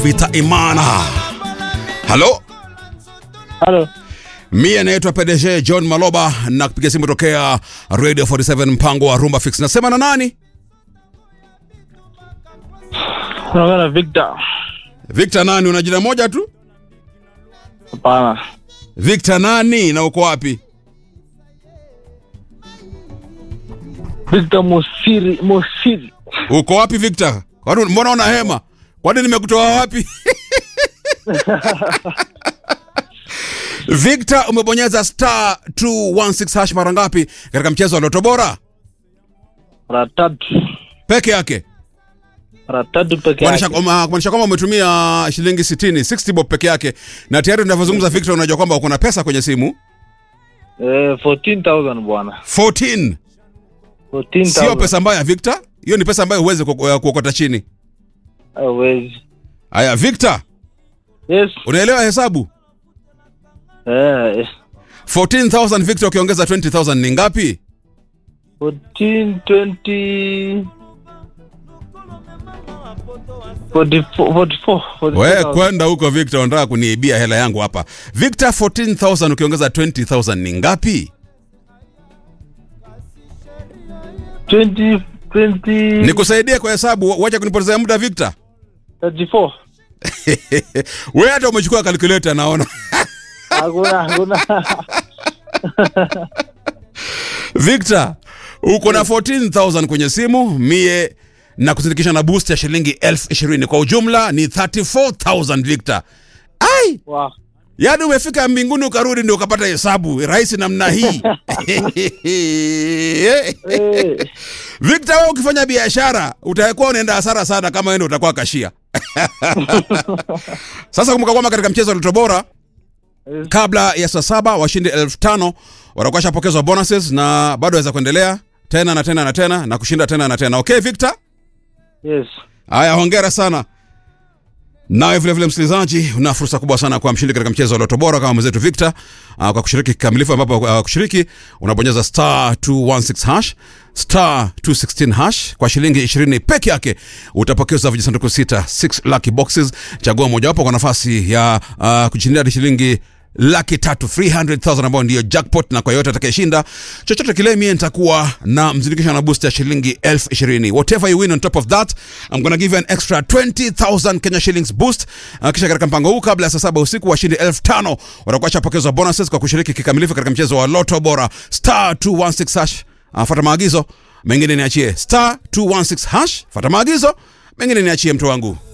Vita Imana. Halo, Halo. mie naitwa PDG John Maloba na kupiga simu tokea Radio 47 mpango wa Rumba Fix. Nasema na nani? Unaongea na Victor. Victor nani? Una jina moja tu? Hapana. Victor nani na uko wapi? Victor Mosiri, Mosiri. Uko wapi Victor? Kwani mbona una hema? Kwani nimekutoa wapi? Victor, umebonyeza star 216 hash mara ngapi katika mchezo wa Loto Bora Mara tatu. peke yake? Mara tatu peke Kumaanisha yake. kwamba kumaanisha kwamba umetumia shilingi 60, 60 bob peke yake, na tayari tunavyozungumza Victor, unajua kwamba uko na pesa kwenye simu Eh, 14,000 bwana. 14. 14,000. Sio pesa mbaya Victor, hiyo ni pesa ambayo huwezi kuok- kuokota chini. Hawezi. Haya Victor, Yes. unaelewa hesabu? Eh, yes. 14000 Victor ukiongeza 20000 ni ngapi? 14, 20 44, 44, 44,000. We kwenda huko Victor, unataka kuniibia hela yangu hapa. Victor, 14000 ukiongeza 20000 ni ngapi? 20, 20, Nikusaidie kwa hesabu, wacha kunipotezea muda Victor. 34. We hata umechukua calculator naona. Hakuna, hakuna. Victor, uko na 14000 kwenye simu, mie na kuzindikisha na boost ya shilingi elfu ishirini kwa ujumla ni 34000 Victor. Ai, Wow. yaani umefika mbinguni ukarudi ndio ukapata hesabu rahisi namna hii. Eh, Victor, wewe ukifanya biashara utakuwa unaenda hasara sana kama wewe ndio utakuwa kashia. Sasa kumbuka kwamba katika mchezo wa Loto Bora yes. kabla ya saa saba washindi elfu tano watakuwa washapokezwa bonuses na bado waweza kuendelea tena na tena na tena na kushinda tena na tena. Okay Victor? Yes. Haya, hongera sana. Nawe vile vile msikilizaji, una fursa kubwa sana kwa mshindi katika mchezo wa Loto Bora kama mwenzetu Victor uh, kwa kushiriki kikamilifu, ambapo uh, kushiriki unabonyeza star 216 hash star 216 hash kwa shilingi 20 peke yake utapokezwa vijisanduku sita 6 lucky boxes. Chagua mojawapo kwa nafasi ya uh, kushindia hadi shilingi laki tatu 300,000 ambayo ndiyo jackpot, na kwa yote atakayeshinda chochote kile, mie nitakuwa na mzindikisho na boost ya shilingi elfu ishirini. Whatever you win on top of that I'm gonna give you an extra 20,000 Kenya shillings boost. Uh, kisha katika mpango huu kabla ya saa saba usiku washindi elfu tano watakuwa washapokezwa bonuses kwa kushiriki kikamilifu katika mchezo wa Loto Bora star 216 hash. Uh, fuata maagizo mengine niachie star 216 hash, fuata maagizo mengine niachie mtu wangu.